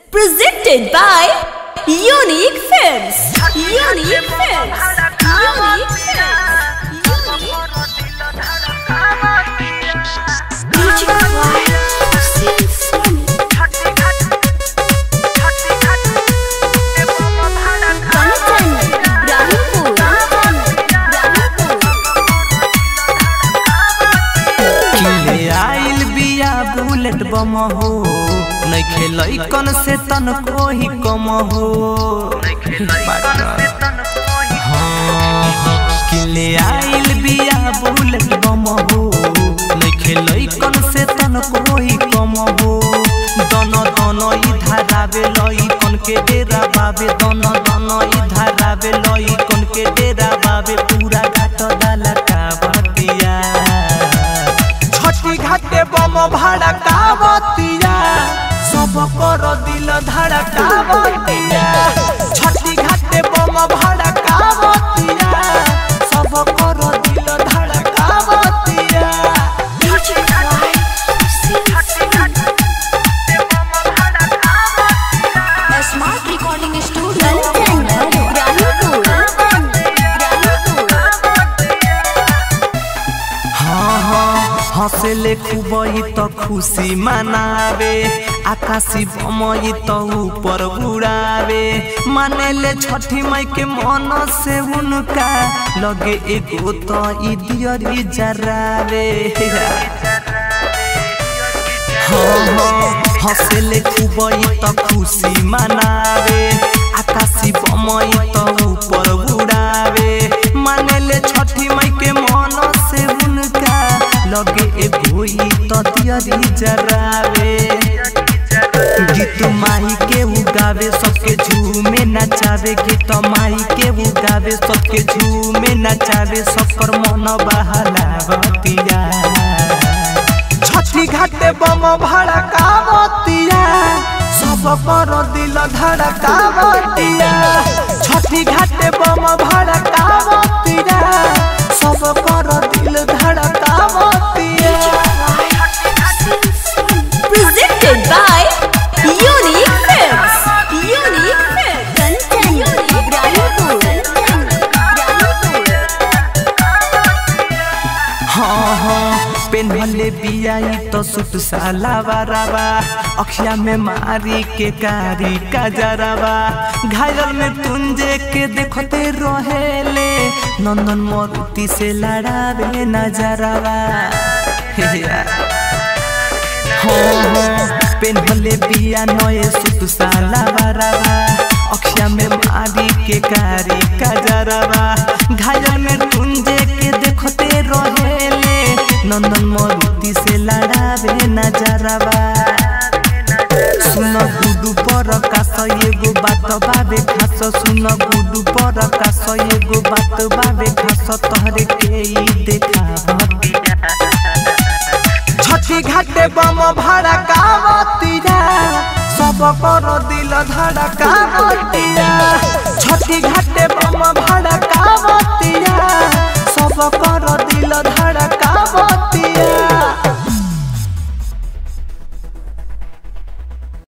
Presented by Unique Films. Unique Films. Unique Films. Music by Hussein Soni. Bantan, Ibrahimpur. किले आइल बिया bullet बम हो नइखे लइकन से तन कोही कम हो हाँ, हाँ, किले आइल बिया बुलेट बम हो नइखे लइकन से तन कोही कम हो दन दन ई धारावे लइकन के डेरा बाबे दन दन ई धारावे लइकन के डेरा बाबे पूरा घाट डाला का बतिया छठी घाटे बम भाड़ा कावतिया सब कर दिल धड़ा कावतिया छठी घाटे बम भाड़ा कावतिया सब कर दिल धड़ा कावतिया Music by Hussein Soni. Smart Recording Studio. Bantan, Ibrahimpur. हाँ हाँ हंसले खूबई तो खुशी मनावे आकाशी बमई तो ऊपर उड़ावे मानेले छठी माई के मन से उनका लगे एगो तो ई दियरी जरावे हाँ हाँ हंसले खूबई तो खुशी मनावे आकाशी बमई तो ऊपर उड़ावे मानेले छठी माई के मन से उनका लगे एगो ई तो दियरी जरावे गीत माही के उगावे सबके झूमे नचावे गीत माही के उगावे सबके झूमे नचावे सबकर मन बहलावतिया छठी घाटे बम भाड़ा कावतिया सब कर दिल धड़ा कावतिया छठी घाटे बम भाड़ा कावतिया सब कर दिल धड़ा कावतिया Presented by Unique Films. Unique Films. Bantan, Ibrahimpur. हाँ हाँ पेन्हले बियाई तो सुट साला बाराबा अखिया में मारी के कारी का जराबा घायल में तुंजे के देखते रहेले नंदन मोरुति से लड़ावे नजरवा हे यार हाँ हाँ पेन्हले बिया नए सुट साला बाराबा अखिया में मारी के कारी का जराबा घायल में तुंजे के देखते रहेले नंदन मोरुति से लड़ावे नजरवा सुन गुडू पर कास एगो बात बाबे खास सुन गुडू पर कास एगो बात बाबे खास तहरे के ई देखा छठी घाटे बम भाड़ा कावतिया सब कर दिल धड़ा कावतिया छठी घाटे बम